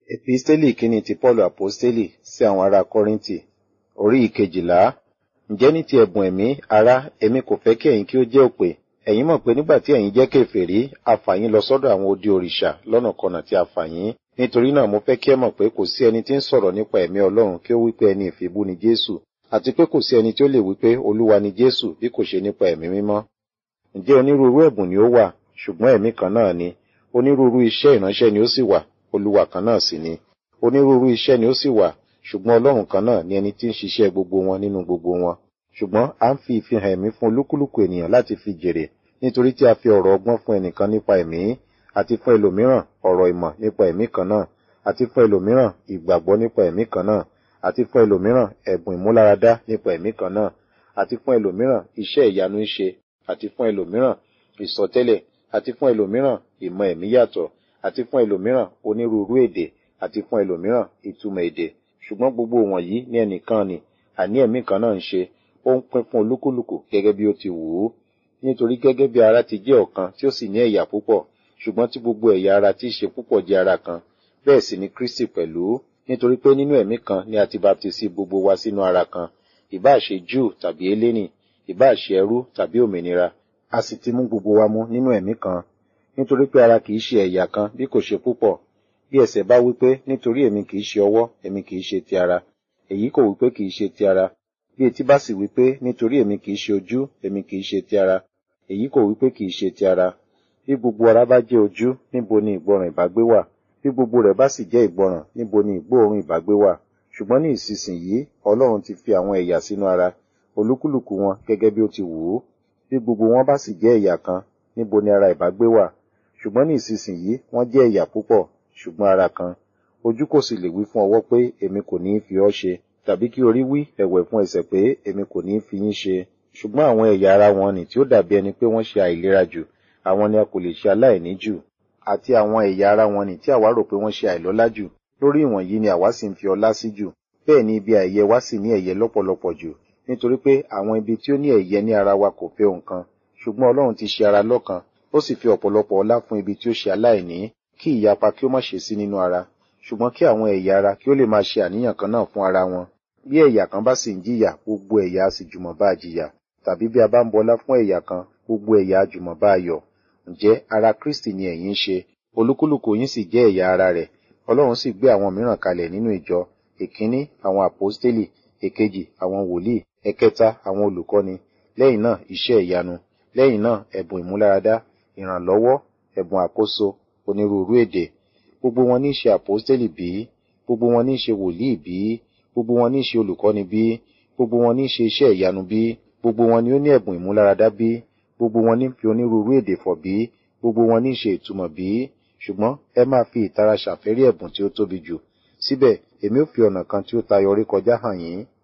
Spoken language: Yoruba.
Episteli kínní ti Paulu Aposteli sí àwọn ará Kọ́ríńtì, orí ìkejìlá. Ǹjẹ́ ní ti ẹ̀bùn ẹ̀mí, ará, èmi kò fẹ́ kí ẹ̀yin kí ó jẹ́ òpè. Ẹ̀yin mọ̀ pé nígbà tí ẹ̀yin jẹ́ kèfèrí, a fà yín lọ sọ́dọ̀ àwọn odi òrìṣà lọ́nàkọnà tí a fà yín. Nítorí náà mo fẹ́ kí ẹ mọ̀ pé kò sí ẹni tí ń sọ̀rọ̀ nípa ẹ̀mí Ọlọ́run kí ó wí pé ẹni ìfibú ni Jésù, àti pé kò sí ẹni tí ó lè wí pé Olúwa ni Jésù bí kò ṣe nípa ẹ̀mí mímọ́. Ǹjẹ́ onírúurú ẹ̀bùn ni ó wà, ṣùgbọ́n ẹ̀mí kan náà ni. Onírúurú iṣẹ́ ìránṣẹ́ ni ó sì wà, Olúwa kan náà sì ni. Onírúurú iṣẹ́ ni ó sì wà, ṣùgbọ́n Ọlọ́run kan náà ni ẹni tí ń ṣiṣẹ́ gbogbo wọn nínú gbogbo wọn. Ṣùgbọ́n à ń fi ìfihàn ẹ̀mí fún olúkúlùkù ènìyàn láti fi jèrè, nítorí tí a fi ọ̀rọ̀ ọgbọ́n fún ẹnìkan nípa ẹ̀mí, àti fún ẹlòmíràn ọ̀rọ̀ ìmọ̀ nípa ẹ̀mí kan náà, àti fún ẹlòmíràn ìgbàgbọ́ nípa ẹ̀mí kan náà, àti fún ẹlòmíràn ẹ̀bùn ìmúláradá nípa ẹ̀mí kan náà, àti fún ẹlòmíràn iṣẹ́ ìyanu ṣíṣe, àti fún ẹlòmíràn ìsọtẹ́lẹ̀, àti fún ẹlòmíràn ìmọ̀ ẹ̀mí yàtọ̀, àti fún ẹlòmíràn onírúurú èdè, àti fún ẹlòmíràn ìtumọ̀ èdè. Ṣùgbọ́n gbogbo wọ̀nyí ní ẹnìkan ni, àní ẹ̀mí kan náà ń ṣe, ó ń pín fún olúkúlùkù gẹ́gẹ́ bí ó ti wù ú. Nítorí gẹ́gẹ́ bí ara ti jẹ́ ọ̀kan tí ó sì ní ẹ̀yà púpọ̀, ṣùgbọ́n tí gbogbo ẹ̀yà ara tí í ṣe púpọ̀ jẹ́ ara kan, bẹ́ẹ̀ sì ni Kristi pẹ̀lú. Nítorí pé nínú ẹ̀mí kan ni a ti baptisi gbogbo wa sínú ara kan, ìbáà ṣe Júù tàbí Hélénì, ìbáà ṣe ẹrú tàbí òmìnira, a sì ti mú gbogbo wa mú nínú ẹ̀mí kan. Nítorí pé ara kìí ṣe ẹ̀yà kan bí kò ṣe púpọ̀. Bí ẹsẹ̀ bá wí pé nítorí èmi kìí ṣe ọwọ́, èmi kìí ṣe ti ara, èyí kò wí pé kìí ṣe ti ara. Bí etí bá sì wí pé nítorí èmi kìí ṣe ojú, èmi kìí ṣe ti ara, èyí kò wí pé kìí ṣe ti ara. Bí gbogbo ara bá jẹ́ ojú, níbo ni ìgbọràn ìbágbé wà? Bí gbogbo rẹ̀ bá sì jẹ́ ìgbọràn, níbo ni ìgbóòórùn ìbágbé wà? Ṣùgbọ́n ní ìsinsìnyí, Ọlọ́run ti fi àwọn ẹ̀yà sínú ara, olúkúlùkù wọn gẹ́gẹ́ bí ó ti wù ú. Bí gbogbo wọn bá sì jẹ́ ẹ̀yà kan, níbo ni ara ìbágbé wà? Ṣùgbọ́n ní ìsinsìnyí, wọ́n jẹ́ ẹ̀yà púpọ̀, ṣùgbọ́n ara kan. Ojú kò sì lè wí fún ọwọ́ pé èmi kò ní í fi ọ́ ṣe, tàbí kí orí wí ẹ̀wẹ̀ fún ẹsẹ̀ pé èmi kò ní í fi yín ṣe. Ṣùgbọ́n àwọn ẹ̀yà ara wọn nì tí ó dàbí ẹni pé wọ́n ṣe àìlera jù, àwọn ni a kò lè ṣe aláìní jù. Àti àwọn ẹ̀yà ara wọn nì tí àwa rò pé wọ́n ṣe àìlọ́lá jù, lórí ìwọ̀nyí ni àwa sì ń fi ọlá sí jù. Bẹ́ẹ̀ ni ibi àìyẹ wa sì ní ẹ̀yẹ lọ́pọ̀lọpọ̀ jù, nítorí pé àwọn ibi tí ó ní ẹ̀yẹ ní ara wa kò fẹ́ nǹkan. Ṣùgbọ́n Ọlọ́run ti ṣe ara lọ́kan, ó sì fi ọ̀pọ̀lọpọ̀ ọlá fún ibi tí ó ṣe aláìní, kí ìyapa kí ó má ṣe sí nínú ara, ṣùgbọ́n kí àwọn ẹ̀yà ara kí ó lè máa ṣe àníyàn kan náà fún ara wọn. Bí ẹ̀yà kan bá sì ń jìyà, gbogbo ẹ̀yà á sì jùmọ̀ bá a jìyà. Tàbí bí a bá ń bọlá fún ẹ̀yà kan, gbogbo ẹ̀yà á jùmọ̀ bá a yọ̀. Ǹjẹ́ ara Kristi ni ẹ̀yin ń ṣe, olúkúlùkù yín sì jẹ́ ẹ̀yà ara rẹ̀. Ọlọ́run sì gbé àwọn mìíràn kalẹ̀ nínú ìjọ, ìkíní àwọn àpọ́stélì, èkejì àwọn wòlíì, ẹ̀kẹta àwọn olùkọ́ni, lẹ́yìn náà iṣẹ́ ìyanu, lẹ́yìn náà ẹ̀bùn ìmúláradá, ìrànlọ́wọ́, ẹ̀bùn àkóso, onírúurú èdè. Gbogbo wọn ní í ṣe àpọ́stélì bí? Gbogbo wọn ní í ṣe wòlíì bí? Gbogbo wọn ní í ṣe olùkọ́ni bí? Gbogbo wọn ní í ṣe iṣẹ́ ìyanu bí? Gbogbo wọn ni ó ní ẹ̀bùn ìmúláradá bí? Gbogbo wọn ní fi onírúurú èdè fọ̀ bí? Gbogbo wọn ní í ṣe ìtumọ̀ bí? Ṣùgbọ́n ẹ máa fi ìtara ṣàfẹ́rí ẹ̀bùn tí ó tóbi jù. Síbẹ̀, èmi ó fi ọ̀nà kan tí ó tayọ orí kọjá hàn yín.